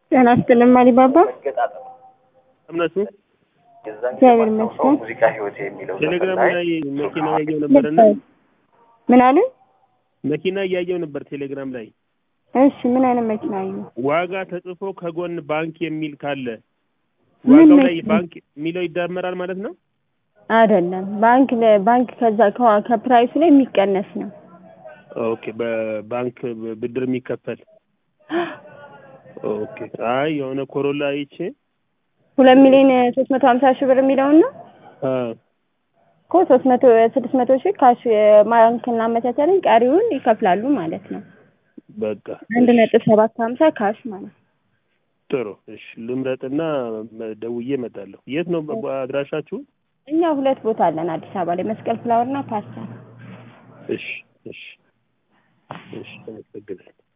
ጤና ይስጥልኝ አሊባባ። እምነቱ እግዚአብሔር ይመስገን። ሙዚቃ ህይወት የሚለው ቴሌግራም ዘፈን ላይ መኪና እያየው ነበርና ምን አሉ? መኪና እያየው ነበር ቴሌግራም ላይ እሺ ምን አይነት መኪና አዩ? ዋጋ ተጽፎ ከጎን ባንክ የሚል ካለ ምን ዋጋው ላይ መኪና? ባንክ የሚለው ይዳመራል ማለት ነው። አይደለም ባንክ ለ- ባንክ ከዛ ከዋ- ከፕራይሱ ላይ የሚቀነስ ነው። ኦኬ በባንክ ብድር የሚከፈል ኦኬ። አይ የሆነ ኮሮላ አይቼ ሁለት ሚሊዮን ሶስት መቶ ሀምሳ ሺህ ብር የሚለውን ነው አ እኮ ሶስት መቶ ስድስት መቶ ሺህ ካሽ ባንክ እናመቻቻለን ቀሪውን ይከፍላሉ ማለት ነው። በቃ አንድ ነጥብ ሰባት ሀምሳ ካሽ ማለት ነው። ጥሩ እሺ፣ ልምረጥና መ- ደውዬ እመጣለሁ። የት ነው በ- አድራሻችሁ? እኛ ሁለት ቦታ አለን አዲስ አበባ ላይ መስቀል ፍላወር እና ፓስታ እሺ እሺ እሺ፣ አመሰግናለሁ።